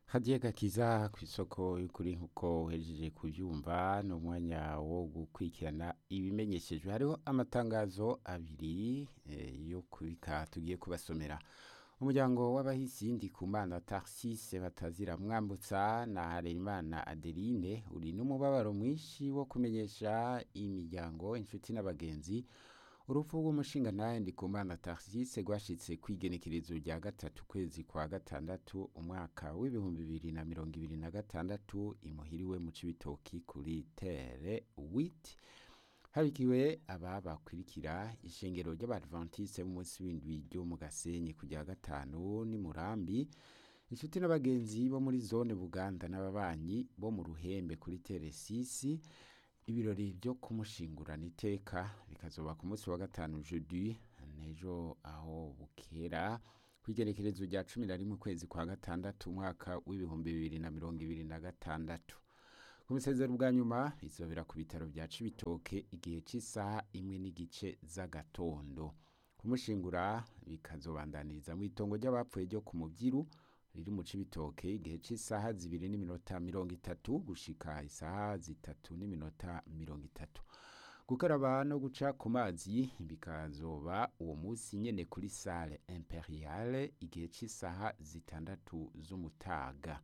hadiye gakiza ku isoko y'ukuri nk'uko uhejeje kubyumva ni umwanya wo gukurikirana ibimenyeshejwe hariho amatangazo abiri eh, yo kubika tugiye kubasomera umuryango w'abahisi ndikumana tarsise batazira mwambutsa na harerimana adeline uri n'umubabaro mwinshi wo kumenyesha imiryango inshuti n'abagenzi urupfu rw'umushinga nawe ndikumana tarsise rwashitse kwigenekerezo rya gatatu kwezi kwa gatandatu umwaka w'ibihumbi bibiri na mirongo ibiri na gatandatu imuhiriwe mu cibitoki kuri tere witi habikiwe aba bakurikira ishengero ry'abadventiste b'umunsi w'indwi ryo mu gasenyi kujya gatanu ni murambi inshuti n'abagenzi bo muri zone buganda n'ababanyi bo mu ruhembe kuri tere sisi ibirori byo kumushingurana iteka bikazoba ku munsi wa gatanu jeudi nejo aho bukera ku igenekerezo rya cumi na rimwe ukwezi kwa gatandatu umwaka w'ibihumbi bibiri na mirongo ibiri na gatandatu ku musezero bwa nyuma bizobera ku bitaro bya cibitoke igihe cy'isaha imwe n'igice z'agatondo kumushingura bikazobandaniriza mu itongo ry'abapfuye ryo ku mubyiru riri mu cibitoke igihe cy'isaha zibiri n'iminota mirongo itatu gushika isaha zitatu n'iminota mirongo itatu gukaraba no guca ku mazi bikazoba uwo munsi nyene kuri sale imperiale igihe cy'isaha zitandatu z'umutaga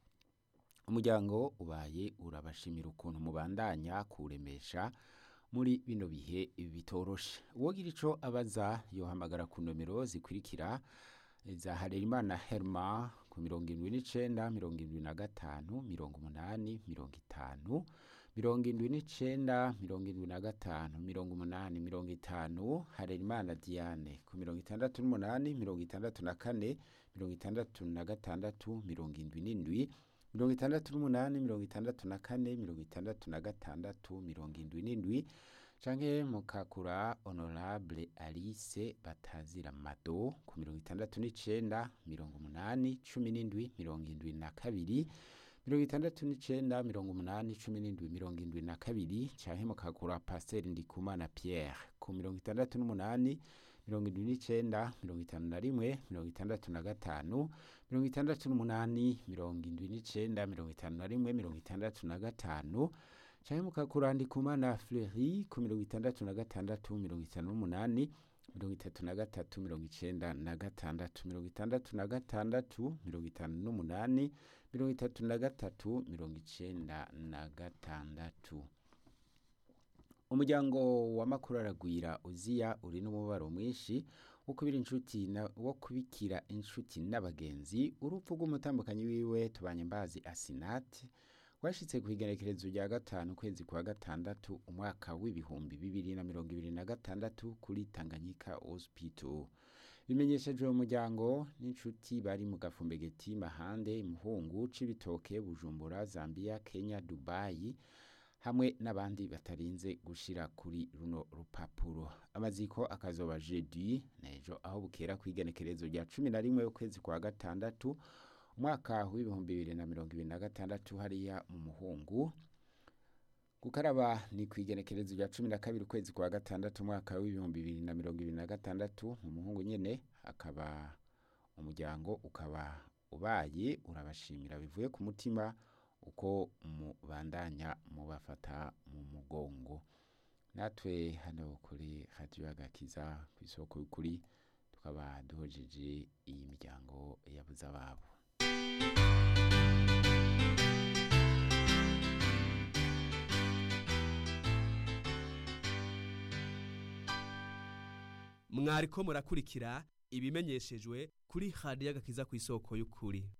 umuryango ubaye urabashimira ukuntu mubandanya kuremesha muri bino bihe bitoroshe uwogira ico abaza yohamagara ku nomero zikurikira za Harerimana Herma ku mirongo indwi n'icenda mirongo indwi na gatanu mirongo umunani mirongo itanu mirongo indwi n'icenda mirongo indwi na gatanu mirongo umunani mirongo itanu Harerimana Diane ku mirongo itandatu n'umunani mirongo itandatu na kane mirongo itandatu na gatandatu mirongo indwi n'indwi mirongo itandatu n'umunani mirongo itandatu na kane mirongo itandatu na gatandatu mirongo indwi n'indwi canke mukakura honorable alice batazira mado ku mirongo itandatu n'icenda mirongo umunani cumi n'indwi mirongo indwi na kabiri mirongo itandatu n'icenda mirongo umunani cumi n'indwi mirongo indwi na kabiri canke mukakura pasiteri ndikumana pierre ku mirongo itandatu n'umunani mirongo indwi n'icenda mirongo itanu na rimwe mirongo itandatu na gatanu mirongo itandatu n'umunani mirongo indwi n'icenda mirongo itanu na rimwe mirongo itandatu na gatanu canke mukakura ndikumana fleury ku mirongo itandatu na gatandatu mirongo itanu n'umunani mirongo itatu na gatatu mirongo icenda na gatandatu mirongo itandatu na gatandatu mirongo itanu n'umunani mirongo itatu na gatatu mirongo icenda na gatandatu umuryango wa makuru aragwira uziya uri n'umubabaro mwinshi wo kubira inshuti na wo kubikira inshuti n'abagenzi urupfu rw'umutambukanyi wiwe tubanye mbazi asinati rwashitse ku igenekerezo rya gatanu ukwezi kwa gatandatu umwaka w'ibihumbi bibiri na mirongo ibiri na gatandatu kuri tanganyika hospital bimenyeshejwe mu muryango n'inshuti bari mu gafumbegeti mahande imuhungu cibitoke bujumbura zambia kenya dubayi hamwe n'abandi batarinze gushira kuri runo rupapuro amaziko akazoba jeudi nejo aho bukera ku igenekerezo rya cumi na rimwe ukwezi kwa gatandatu umwaka w'ibihumbi bibiri na mirongo ibiri na gatandatu hariya mu muhungu gukaraba ni ku igenekerezo rya cumi na kabiri ukwezi kwa gatandatu umwaka w'ibihumbi bibiri na mirongo ibiri na gatandatu mu muhungu nyene akaba umuryango ukaba ubaye urabashimira bivuye ku mutima uko mubandanya mubafata mu mugongo natwe hano kuri radiyo agakiza ku isoko y'ukuri tukaba duhojeje iyi miryango yabuze ababo mwariko murakurikira ibimenyeshejwe kuri radiyo agakiza ku isoko y'ukuri